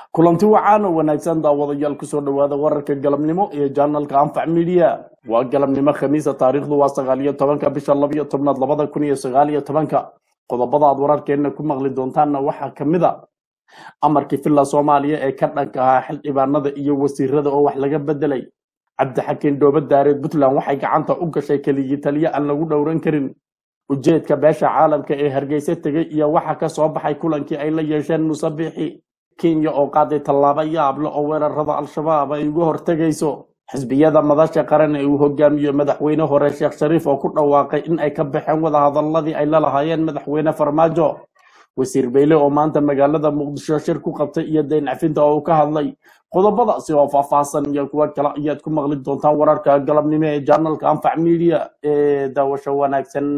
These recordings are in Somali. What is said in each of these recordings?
kulanti wacaan oo wanaagsan daawadayaal kusoo dhowaada wararka galabnimo ee janalka anfac media waa galabnimo khamiisa taariikhdu waa sagaal iyo tobanka bisha labiyo tobnaad labada kun iyo sagaal iyo tobanka qodobada aad wararkeena ku maqli doontaanna waxaa ka mid a amarkii villa soomaaliya ee ka dhanka ahaa xildhibaanada iyo wasiirada oo wax laga bedelay cabdixakiin dhooba daareed puntland waxay gacanta u gashay keligii taliye aan lagu dhowran karin ujeedka beesha caalamka ee hargeysa tegey iyo waxa ka soo baxay kulankii ay la yeesheen musabixi kenya oo qaaday tallaabo yaable oo weerarada al-shabaab ay uga hortegayso xisbiyada madasha qaran ee uu hogaamiyo madaxweyne hore sheekh shariif oo ku dhawaaqay in ay ka baxeen wadahadaladii ay la lahaayeen madaxweyne farmaajo wasiir beyle oo maanta magaalada muqdisho shir ku qabtay iyo dayn cafinta oo uu ka hadlay qodobadaasi oo faahfaahsan iyo kuwo kale ayaad ku maqli doontaan wararka galabnimo ee janalka anfac media ee daawasho wanaagsan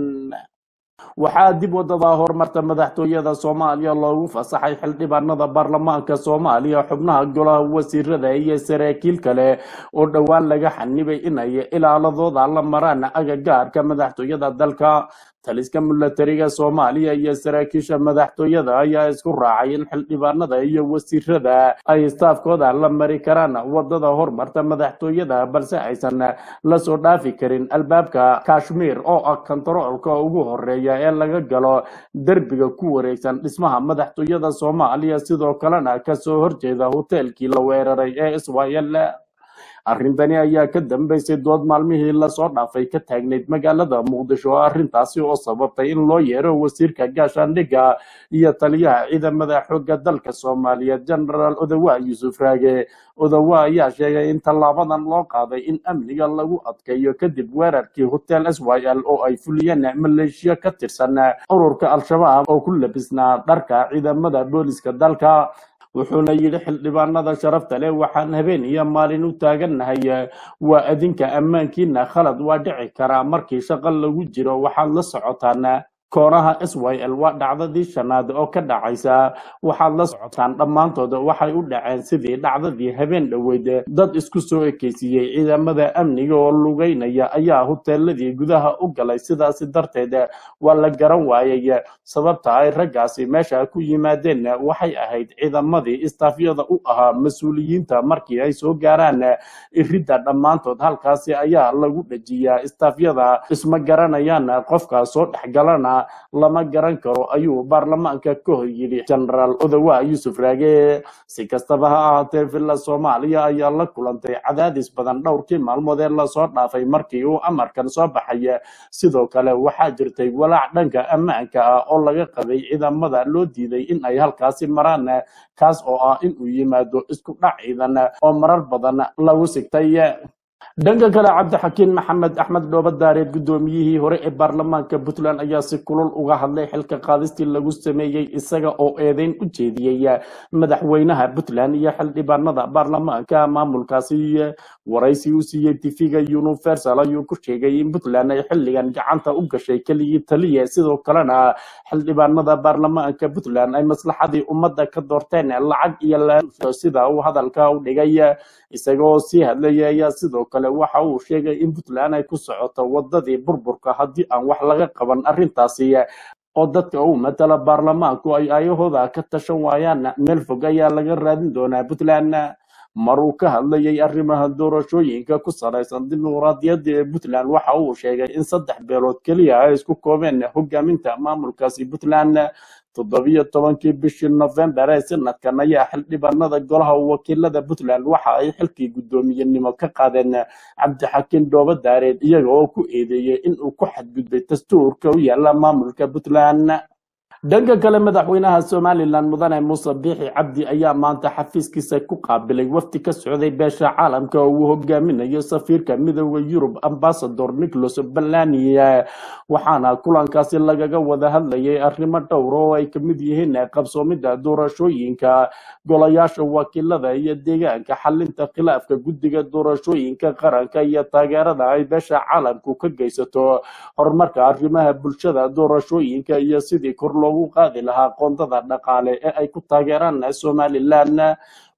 waxaa dib wadada horumarta madaxtooyada soomaaliya loogu fasaxay xildhibaanada baarlamaanka soomaaliya xubnaha golaha wasiirada iyo saraakiil kale oo dhowaan laga xanibay inay ilaaladooda la maraan agagaarka madaxtooyada dalka taliska milatariga soomaaliya iyo saraakiisha madaxtooyada ayaa isku raacay in xildhibaanada iyo wasiirada ay istaafkooda la mari karaan wadada horumarta madaxtooyada balse aysan la soo dhaafi karin albaabka kashmiir oo ah kontaroolka ugu horeeya ee laga galo derbiga ku wareegsan dhismaha madaxtooyada soomaaliya sidoo kalena kasoo horjeeda hoteelkii la weeraray ee israel arrintani ayaa ka dambeysay dood maalmihii lasoo dhaafay ka taagnayd magaalada muqdisho arrintaasi oo sababtay in loo yeero wasiirka gaashaandhigga iyo taliyaha ciidamada xoogga dalka soomaaliyeed genaraal odawa yuusuf raage odawa ayaa sheegay in tallaabadan loo qaaday in amniga lagu adkeeyo kadib weerarkii hotel s y l oo ay fuliyeen maleeshiya ka tirsan ururka al-shabaab oo ku labisnaa dharka ciidamada booliska dalka wuxuuna yidhi xildhibaanada sharafta leh waxaan habeen iyo maalin u taagannahay waa adinka ammaankiina khalad waa dhici karaa markii shaqo lagu jiro waxaad la socotaan koonaha s y l waa dhacdadii shanaad oo ka dhacaysa waxaad la socotaan dhammaantood waxay u dhaceen sidii dhacdadii habeen dhoweyd dad isku soo ekeysiiyey ciidamada amniga oo lugeynaya ayaa hoteeladii gudaha u galay sidaasi darteed waa la garan waayay sababta ay raggaasi meesha ku yimaadeen waxay ahayd ciidamadii istaafyada u ahaa mas-uuliyiinta markii ay soo gaaraan iridda dhammaantood halkaasi ayaa lagu dhejiyaa istaafyada isma garanayaan qofka soo dhexgalana lama garan karo ayuu baarlamaanka ka hor yidhi genaraal odawa yuusuf raage si kastaba ha ahaatee villa soomaaliya ayaa la kulantay cadaadis badan dhowrkii maalmood ee lasoo dhaafay markii uu amarkan soo baxay sidoo kale waxaa jirtay walaac dhanka ammaanka ah oo laga qabay ciidamada loo diiday in ay halkaasi maraan kaas oo ah in uu yimaado isku dhac ciidan oo marar badan lagu sigtay dhanka kale cabdixakiin maxamed axmed dhooba daareed guddoomiyihii hore ee baarlamaanka puntland ayaa si kulul uga hadlay xilka qaadistii lagu sameeyey isaga oo eedeyn u jeediyey madaxweynaha puntland iyo xildhibaanada baarlamaanka maamulkaasi waraysi u siiyey tifiga universal ayuu ku sheegay in puntland ay xilligan gacanta u gashay keligii taliya sidoo kalena xildhibaanada baarlamaanka puntland ay maslaxadii ummadda ka doorteen lacag iyo laalusho sida uu hadalka u dhigay isagoo sii hadlaya ayaa sidoo kale waxa uu sheegay in puntland ay ku socoto wadadii burburka haddii aan wax laga qaban arrintaasi oo dadka uu matala baarlamaanku ay ayahooda ka tashan waayaan meel fog ayaa laga raadin doonaa puntland mar uu ka hadlayay arrimaha doorashooyinka ku salaysan dimuqraadiyadda ee puntland waxa uu sheegay in saddex beelood keliya ay isku koobeen hogaaminta maamulkaasi puntland toddobiyo tobankii bishii nofembar ee sanadkan ayaa xildhibaanada golaha wakiilada puntland waxa ay xilkii guddoomiyenimo ka qaadeen cabdixakiin dhooba daareed iyaga oo ku eedeeyey inuu ku xadgudbay dastuurka u yaala maamulka puntland dhanka kale madaxweynaha somalilan mudane muuse biixi cabdi ayaa maanta xafiiskiisa ku qaabilay wafdi ka socday beesha caalamka oo uu hogaaminayo safiirka midooda yurub ambasador nicholas balani waxaana kulankaasi lagaga wada hadlayay arrimo dhowr oo ay kamid yihiin qabsoomida doorashooyinka golayaasha wakiilada iyo deegaanka xalinta khilaafka guddiga doorashooyinka qaranka iyo taageerada ay beesha caalamku ka geysato horumarka arrimaha bulshada doorashooyinka iyo sidii kor loogu qaadi lahaa qoondada dhaqaale ee ay ku taageeraan somalilan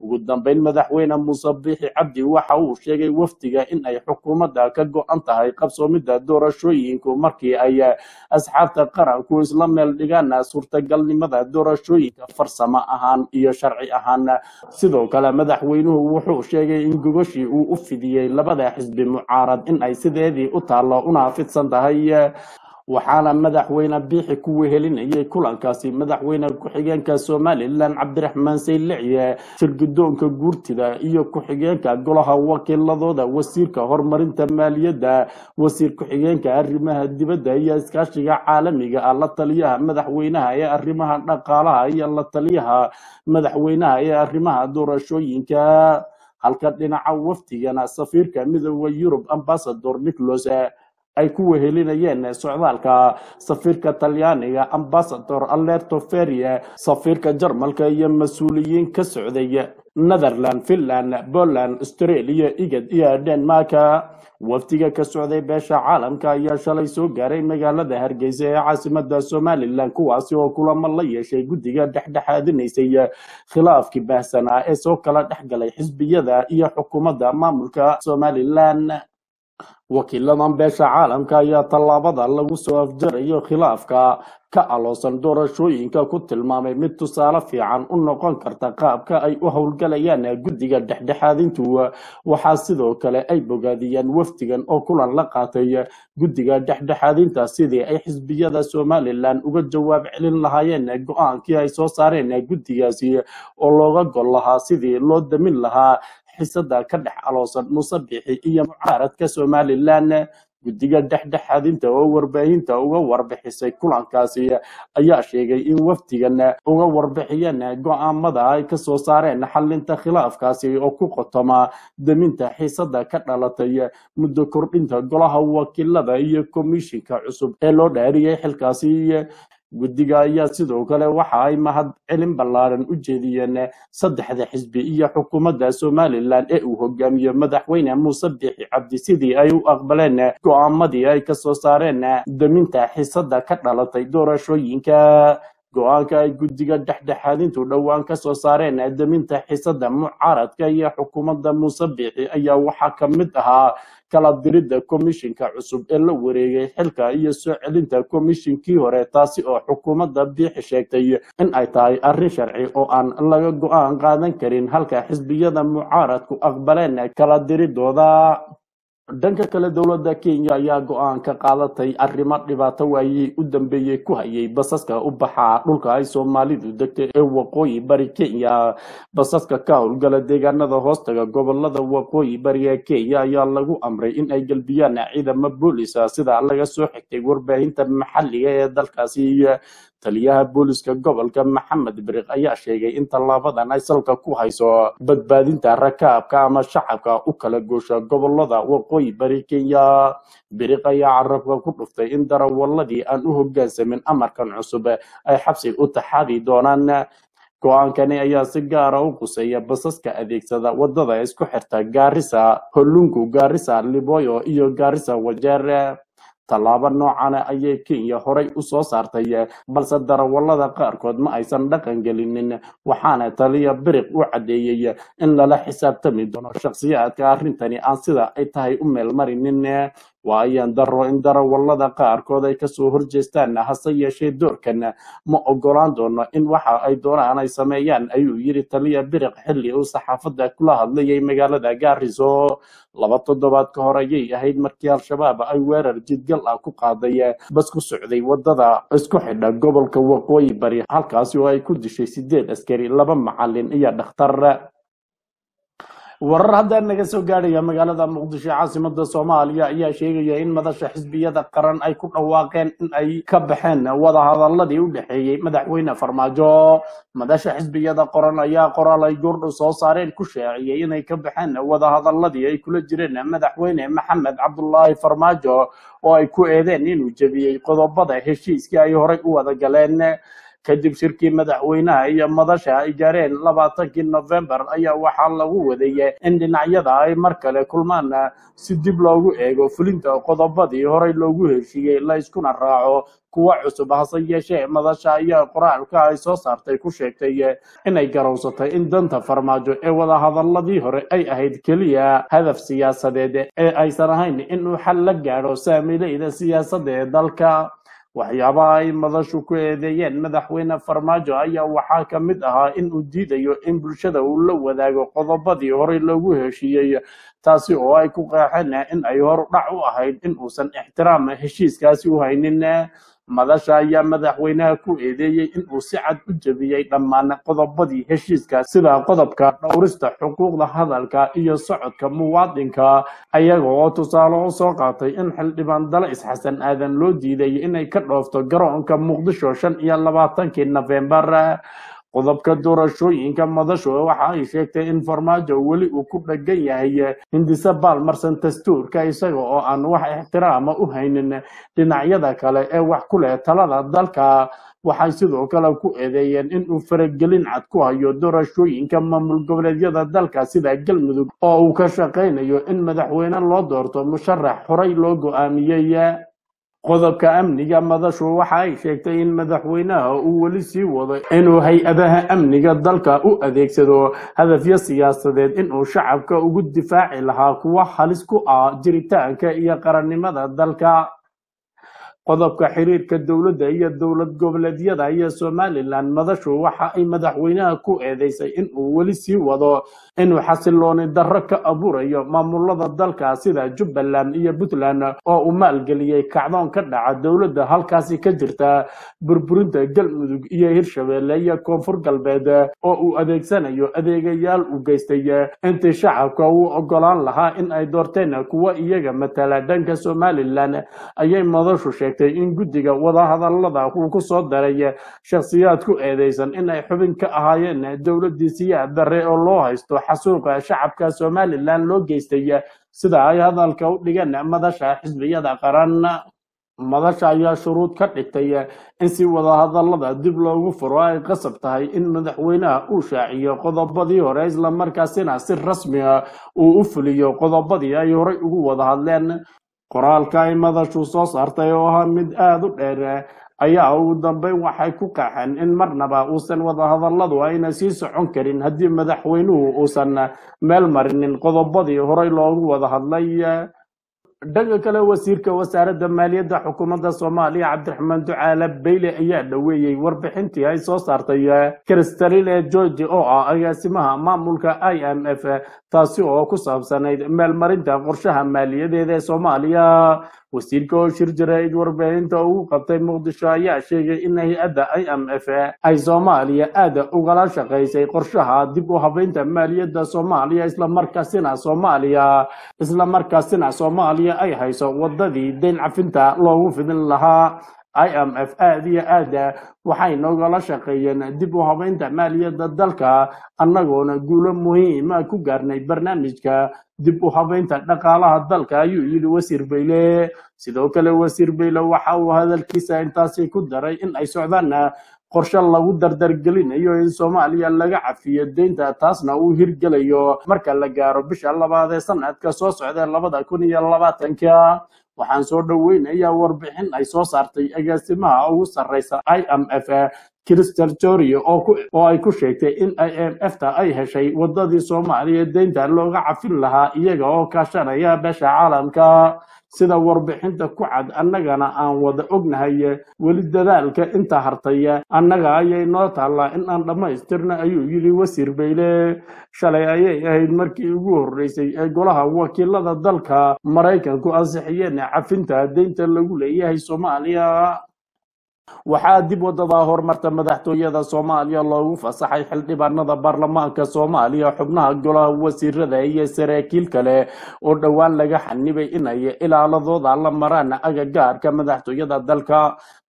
ugu dambeyn madaxweyne muuse biixi cabdi waxa uu sheegay wafdiga in ay xukuumadda ka go-an tahay qabsoomidda doorashooyinku markii ay asxaabta qaranku isla meel dhigaan suurtagalnimada doorashooyinka farsamo ahaan iyo sharci ahaan sidoo kale madaxweynuhu wuxuu sheegay in gogoshii uu u fidiyey labada xisbi mucaarad in ay sideedii u taallo una fidsan tahay waxaana madaxweyne biixi ku wehelinayay kulankaasi madaxweyne ku-xigeenka somalilan cabdiraxmaan sayliciye shirgudoonka guurtida iyo ku-xigeenka golaha wakiiladooda wasiirka horumarinta maaliyadda wasiir ku-xigeenka arrimaha dibadda iyo iskaashiga caalamiga ah la taliyaha madaxweynaha ee arrimaha dhaqaalaha iyo la taliyaha madaxweynaha ee arrimaha doorashooyinka halka dhinaca wafdigana safiirka midooda yurub ambasador nicholas ay ku wehelinayeen socdaalka safiirka talyaaniga ambasador alerto ferie safiirka jarmalka iyo mas-uuliyiin ka socday netherland finland poland australia igad iyo denmark wafdiga ka socday beesha caalamka ayaa shalay soo gaaray magaalada hargeysa ee caasimada somalilan kuwaasi oo kulamo la yeeshay guddiga dhexdhexaadinaysay khilaafkii baahsanaa ee soo kala dhex galay xisbiyada iyo xukuumadda maamulka somalilan wakiiladan beesha caalamka ayaa tallaabada lagu soo afjarayo khilaafka ka aloosan doorashooyinka ku tilmaamay mid tusaale fiican u noqon karta qaabka ay u howlgalayaan guddiga dhexdhexaadintu waxaa sidoo kale ay bogaadiyeen wafdigan oo kulan la qaatay guddiga dhexdhexaadinta sidii ay xisbiyada somalilan uga jawaab celin lahaayeen go-aankii ay soo saareen guddigaasi oo looga gol lahaa sidii loo damin lahaa xisada ka dhex aloosan muuse bixi iyo mucaaradka somalilan guddiga dhexdhexaadinta oo warbaahinta uga warbixisay kulankaasi ayaa sheegay in wafdigan uga warbixiyeen go-aamada ay kasoo saareen xalinta khilaafkaasi oo ku qotoma daminta xiisada ka dhalatay muddo kordhinta golaha wakiilada iyo komishinka cusub ee loo dhaariyay xilkaasi guddiga ayaa sidoo kale waxa ay mahad celin ballaaran u jeediyeen saddexda xisbi iyo xukuumadda somalilan ee uu hogaamiyo madaxweyne muuse biixi cabdi sidii ay u aqbaleen go-aamadii ay kasoo saareen daminta xisada ka dhalatay doorashooyinka go-aanka ay guddiga dhexdhexaadintu dhowaan kasoo saareen daminta xisada mucaaradka iyo xukuumadda muuse biixi ayaa waxaa ka mid ahaa kala diridda komishinka cusub ee la wareegay xilka iyo soo celinta komishinkii hore taasi oo xukuumadda biixi sheegtay in ay tahay arrin sharci oo aan laga go-aan qaadan karin halka xisbiyada mucaaradku aqbaleen kala diridooda dhanka kale dowladda kenya ayaa go-aan ka qaadatay arrimo dhibaato waayey u dambeeyey ku hayay basaska u baxa dhulka ay soomaalidu degtay ee waqooyi bari kenya basaska ka howlgala deegaanada hoostaga gobolada waqooyi bari ee kenya ayaa lagu amray in ay gelbiyaan ciidamo boolisa sida laga soo xigtay warbaahinta maxalliga ee dalkaasi taliyaha booliska gobolka maxamed biriq ayaa sheegay in tallaabadan ay salka ku hayso badbaadinta rakaabka ama shacabka u kala goosha gobolada waqooyi bari kenya biriq ayaa carabka ku dhuftay in darawaladii aan u hoggaansamin amarkan cusub ay xabsi u taxaadi doonaan go-aankani ayaa si gaara u quseeya basaska adeegsada wadada isku xirta gaarisa holungu gaarisa liboyo iyo gaarisa wajeer tallaabo noocana ayay kenya horay u soo saartay balse darawallada qaarkood ma aysan dhaqan gelinin waxaana taliya biriq u caddeeyey in lala xisaabtami doono shakhsiyaadka arrintani aan sida ay tahay u meelmarinin waa ayaan daro in darawallada qaarkood ay kasoo horjeestaan hase yeeshee doorkan ma ogolaan doono in waxa ay doonaan ay sameeyaan ayuu yiri taliya biriq xilli uu saxaafadda kula hadlayay magaalada gaariso laba toddobaad ka hor ayay ahayd markii al-shabaab ay weerar jidgal ah ku qaaday bas ku socday wadada isku xidha gobolka waqooyi bari halkaasi oo ay ku dishay sideed askari laba macalin iyo dhakhtar warar hadda naga soo gaadhaya magaalada muqdisho caasimada soomaaliya ayaa sheegaya in madasha xisbiyada qaran ay ku dhawaaqeen in ay ka baxeen wadahadaladii u dhexeeyey madaxweyne farmaajo madasha xisbiyada qoran ayaa qoraal ay goordhow soo saareen ku shaaciyey inay ka baxeen wadahadaladii ay kula jireen madaxweyne maxamed cabdulaahi farmaajo oo ay ku eedeen inuu jebiyey qodobada heshiiskii ay horey u wada galeen kadib shirkii madaxweynaha iyo madasha ay gaareen labaatankii nofembar ayaa waxaa lagu wadayay in dhinacyada ay mar kale kulmaan si dib loogu eego fulinta qodobadii horey loogu heshiiyey la iskuna raaco kuwa cusub hase yeeshee madasha ayaa qoraalka ay soo saartay ku sheegtay inay garowsatay in danta farmaajo ee wadahadaladii hore ay ahayd keliya hadaf siyaasadeed ee aysan ahayn inuu xal la gaadho saamileyda siyaasadda ee dalka waxyaabaha ay madashu ku eedeeyeen madaxweyne farmaajo ayaa waxaa ka mid ahaa in uu diidayo in bulshada uu la wadaago qodobadii horey loogu heshiiyey taasi oo ay ku qeexeen in ay horudhac u ahayd in uusan ixtiraam heshiiskaasi u haynin madasha ayaa madaxweynaha ku eedeeyey in uu si cad u jebiyey dhammaan qodobadii heshiiska sida qodobka dhowrista xuquuqda hadalka iyo socodka muwaadinka ayaga oo tusaale u soo qaatay in xildhibaan dale isxasan aadan loo diiday inay ka dhoofto garoonka muqdisho shan iyo labaatankii nofembar qodobka doorashooyinka madashu waxa ay sheegtay in farmaajo weli uu ku dhagan yahay hindise baalmarsan dastuurka isaga oo aan wax ixtiraama u haynin dhinacyada kale ee wax ku leh talada dalka waxay sidoo kale ku eedeeyeen in uu faragelin cad ku hayo doorashooyinka maamul goboleedyada dalka sida galmudug oo uu ka shaqaynayo in madaxweyne loo doorto musharax horey loo go'aamiyey qodobka amniga madashu waxa ay sheegtay in madaxweynaha uu weli sii wado inuu hay-adaha amniga dalka u adeegsado hadafyo siyaasadeed inuu shacabka ugu difaaci lahaa kuwa halis ku ah jiritaanka iyo qarannimada dalka qodobka xiriirka dowladda iyo dowlad goboleedyada iyo somalilan madashu waxa ay madaxweynaha ku eedeysay in uu weli sii wado inuu xasilooni darro ka abuurayo maamulada dalka sida jubbaland iyo puntland oo uu maalgeliyey kacdoon ka dhaca dowladda halkaasi ka jirta burburinta galmudug iyo hirshabeelle iyo koonfur galbeed oo uu adeegsanayo adeegayaal u geystay intii shacabka uu ogolaan lahaa in ay doorteen kuwa iyaga matala dhanka somalilan ayay madashu sheegtay in guddiga wadahadalada uu ku soo daray shakhsiyaad ku eedeysan in ay xubin ka ahaayeen dowladii siyaad darre oo loo haysto xasuuqa shacabka somalilan loo geystay sida ay hadalka u dhigeen madasha xisbiyada qaran madasha ayaa shuruud ka dhigtay in si wadahadalada dib loogu furo ay qasab tahay in madaxweynaha uu shaaciyo qodobadii hore islamarkaasina si rasmi ah uu u fuliyo qodobadii ay horey ugu wada hadleen qoraalka ay madashu soo saartay oo ahaa mid aada u dheer ayaa ugu dambeyn waxay ku qaxeen in marnaba uusan wadahadaladu ayna sii socon karin haddii madaxweynuhu uusan meel marinin qodobadii horey loogu wada hadlay dhanka kale wasiirka wasaaradda maaliyadda xukuumadda soomaaliya cabdiraxmaan ducaale beyle ayaa dhoweeyey warbixintii ay soo saartay kristalile georgi oo ah agaasimaha maamulka i m f taasi oo ku saabsanayd meelmarinta qorshaha maaliyadeeda ee soomaaliya wasiirka oo shir jaraa'id warbaahinta ugu qabtay muqdisho ayaa sheegay in hay-adda i m f ay soomaaliya aada ugala shaqaysay qorshaha dib u habeynta maaliyadda soomaaliya islamarkaasina soomaaliya islamarkaasina soomaaliya ay hayso wadadii deyn cafinta loogu fidin lahaa i m f aada iyo aada waxay noogala shaqeeyeen dib u habeynta maaliyadda dalka annagoona guulo muhiima ku gaarnay barnaamijka dib u habeynta dhaqaalaha dalka ayuu yidhi wasiir beyle sidoo kale wasiir beyle waxa uu hadalkiisa intaasi ku daray in ay socdaan qorshe lagu dardargelinayo in soomaaliya laga cafiyo deynta taasna uu hirgelayo marka la gaaro bisha labaad ee sanadka soo socda labada kun iyo labaatanka waxaan soo dhoweynayaa warbixin ay soo saartay agaasimaha ugu sarreysa i m f crystal jorio oo ay ku sheegtay in i m f ta ay heshay wadadii soomaaliya deynta looga cafin lahaa iyaga oo kaashanaya beesha caalamka sida warbixinta ku cad annagana aan wada ognahay weli dadaalka inta hartay annaga ayay noo taallaa in aan dhammaystirna ayuu yidhi wasiir beyle shalay ayay ahayd markii ugu horreysay ee golaha wakiilada dalka maraykanku ansixiyeen cafinta deynta lagu leeyahay soomaaliya waxaa dib wadada horumarta madaxtooyada soomaaliya loogu fasaxay xildhibaanada baarlamaanka soomaaliya xubnaha golaha wasiirada iyo saraakiil kale oo dhowaan laga xanibay inay ilaaladooda la maraan agagaarka madaxtooyada dalka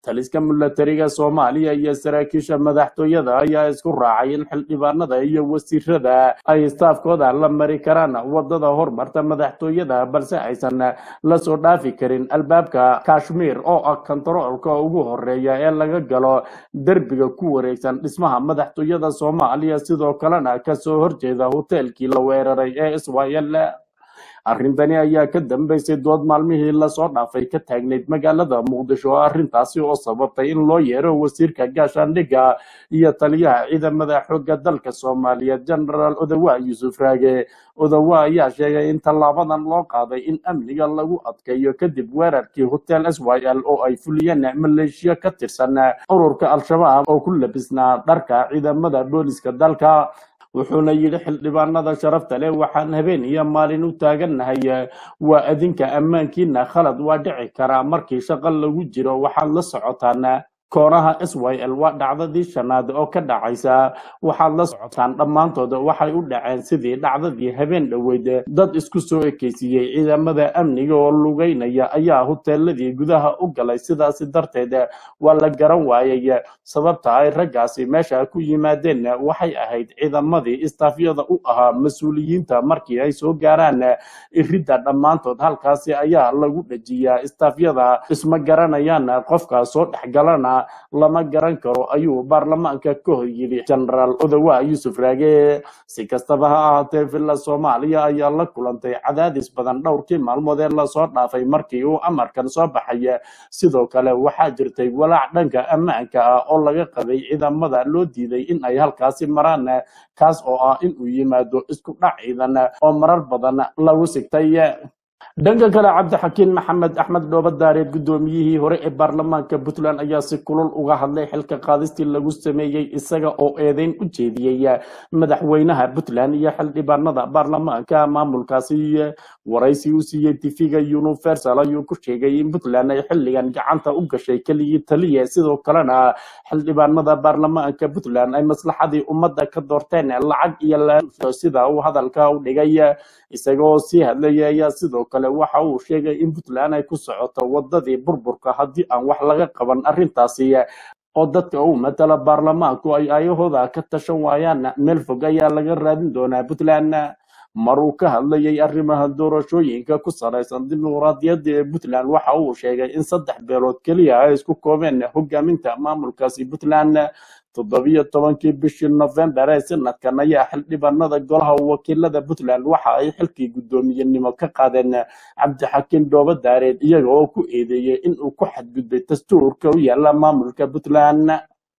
taliska milatariga soomaaliya iyo saraakiisha madaxtooyada ayaa isku raacay in xildhibaanada iyo wasiirada ay istaafkooda la mari karaan wadada hormarta madaxtooyada balse aysan la soo dhaafi karin albaabka kashmir oo ah kontaroolka ugu horeeya ee laga galo derbiga ku wareegsan dhismaha madaxtooyada soomaaliya sidoo kalena kasoo horjeeda hoteelkii la weeraray ee israel arrintani ayaa ka dambeysay dood maalmihii lasoo dhaafay ka taagnayd magaalada muqdisho arrintaasi oo sababtay in loo yeero wasiirka gaashaandhigga iyo taliyaha ciidamada xoogga dalka soomaaliyeed genaraal odawa yuusuf raage odawa ayaa sheegay in tallaabadan loo qaaday in amniga lagu adkeeyo kadib weerarkii hotel s y l oo ay fuliyeen maleeshiya ka tirsan ururka al-shabaab oo ku labisnaa dharka ciidamada booliska dalka wuxuuna yidhi xildhibaanada sharafta leh waxaan habeen iyo maalin u taagannahay waa adinka ammaankiina khalad waa dhici karaa markii shaqo lagu jiro waxaad la socotaan koonaha s y l waa dhacdadii shanaad oo ka dhacaysa waxaad la socotaan dhammaantood waxay u dhaceen sidii dhacdadii habeen dhoweyd dad isku soo ekeysiiyey ciidamada amniga oo lugeynaya ayaa huteeladii gudaha u galay sidaasi darteed waa la garan waayay sababta ay raggaasi meesha ku yimaadeen waxay ahayd ciidamadii istaafyada u ahaa mas-uuliyiinta markii ay soo gaaraan iridda dhammaantood halkaasi ayaa lagu dhajiyaa istaafyada isma garanayaan qofka soo dhexgalana lama garan karo ayuu baarlamaanka ka hor yidhi genaraal odawa yuusuf raage si kastaba ha ahaatee villa soomaaliya ayaa la kulantay cadaadis badan dhowrkii maalmood ee lasoo dhaafay markii uu amarkan soo baxay sidoo kale waxaa jirtay walaac dhanka ammaanka ah oo laga qabay ciidamada loo diiday in ay halkaasi maraan kaas oo ah in uu yimaado isku dhac ciidan oo marar badan lagu sigtay dhanka kale cabdixakiin maxamed axmed dhoobadaareed guddoomiyihii hore ee baarlamaanka puntland ayaa si kulul uga hadlay xilka qaadistii lagu sameeyey isaga oo eedeyn u jeediyey madaxweynaha puntland iyo xildhibaanada baarlamaanka maamulkaasi waraysi u siiyey tifiga universal ayuu ku sheegay in puntland ay xilligan gacanta u gashay keligii taliya sidoo kalena xildhibaanada baarlamaanka puntland ay maslaxadii ummadda ka doorteen lacag iyo laansho sida uu hadalka u dhigay isaga oo sii hadlaya ayaa sidoo kale waxa uu sheegay in puntland ay ku socoto wadadii burburka haddii aan wax laga qaban arrintaasi oo dadka uu matala baarlamaanku ay ayahooda ka tashan waayaan meel fog ayaa laga raadin doonaa puntland maruu ka hadlayay arrimaha doorashooyinka ku salaysan dimuqraadiyadda ee puntland waxa uu sheegay in saddex beelood keliya ay isku koobeen hogaaminta maamulkaasi puntland toddobiyo tobankii bishii nofembar ee sanadkan ayaa xildhibaanada golaha wakiilada puntland waxa ay xilkii guddoomiyenimo ka qaadeen cabdixakiin dhoobadaareed iyaga oo ku eedeeyey in uu ku xadgudbay dastuurka u yaala maamulka puntland